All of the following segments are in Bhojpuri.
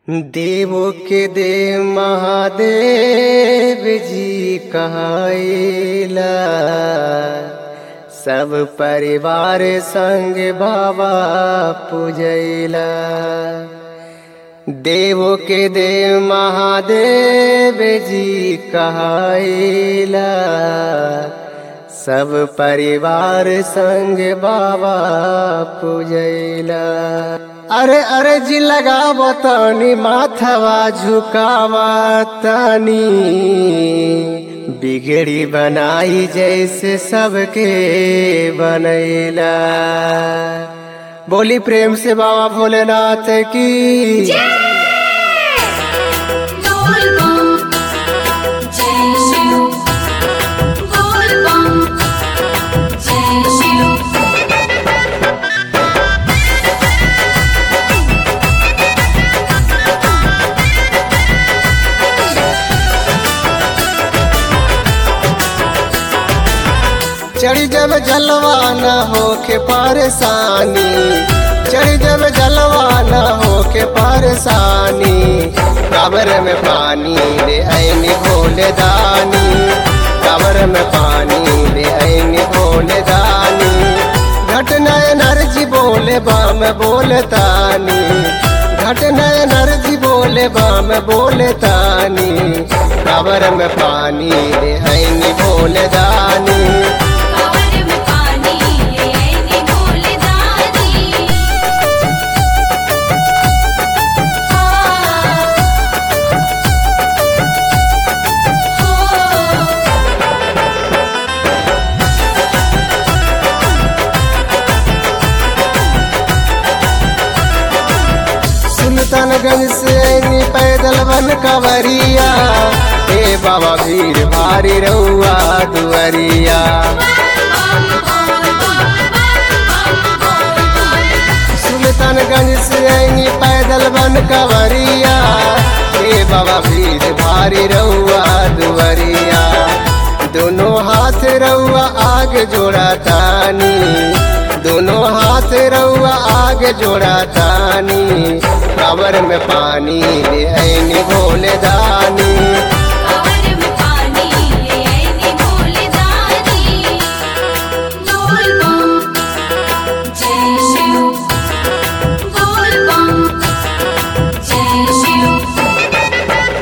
देवो के देव महादेव जी कहाइला सब परिवार संग बाबा पूजैला देवो के देव महादेव जी कहाइला सब परिवार संग बाबा पूजैला अरे अरे जी लगाव तनी माथवा झुकावा तनी बिगड़ी बनाई जैसे सबके बनैला बोली प्रेम से बाबा भोलेनाथ की बोल बम जय शिव बोल बम जय शिव चढ़ी जब जलवा न होके परेशानी चढ़ी जब जलवा न होके परेशानी कबर में पानी ले ऐनी भोले दानी कबर में पानी ले ऐनी भोले दानी घटना नरजी बोले बाम बोले तानी घटना नरजी बोले बाम बोले तानी कबर में पानी ले ऐनी भोले दानी कवर में पानी ले आईने भोले दानी हो सुल्तानगंज से ऐनी पैदल बन कवरिया हे बाबा भीड़ भारी रउआ दुअरिया सुल्तानगंज से ऐनी पैदल बन कवरिया हे बाबा भीड़ भारी रउआ दुअरिया दोनों हाथ रउआ आगे जोड़ा तानी दोनों हाथ रउआ आगे जोड़ा तानी कबर में पानी ले ऐनी भोले दानी कवर में पानी ले आईने भोले दानी बोल बम जय शिव बोल बम जय शिव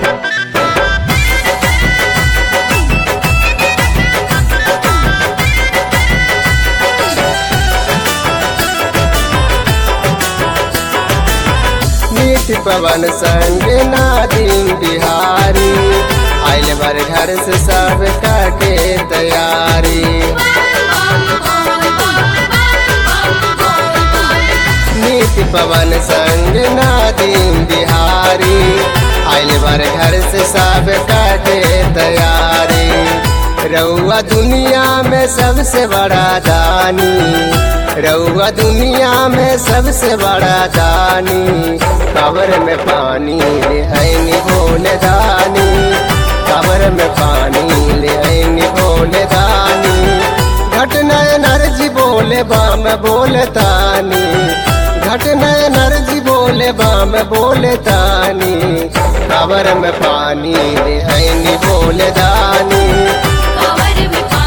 मीत पवन संग नादिम बिहारी आइल भर घर से सब के तैयारी मीत पवन संग नादिम बिहारी आइल भर घर से सब के तैयारी रउआ दुनिया में सबसे बड़ा दानी रउआ दुनिया में सबसे बड़ा दानी कबर में पानी ले ऐनी भोले दानी कबर में पानी ले ऐनी भोले दानी घटना नरजी बोले बाम बोले तानी घटना नरजी बोले बाम बोले तानी कबर में पानी ले ऐनी भोले दानी कवर में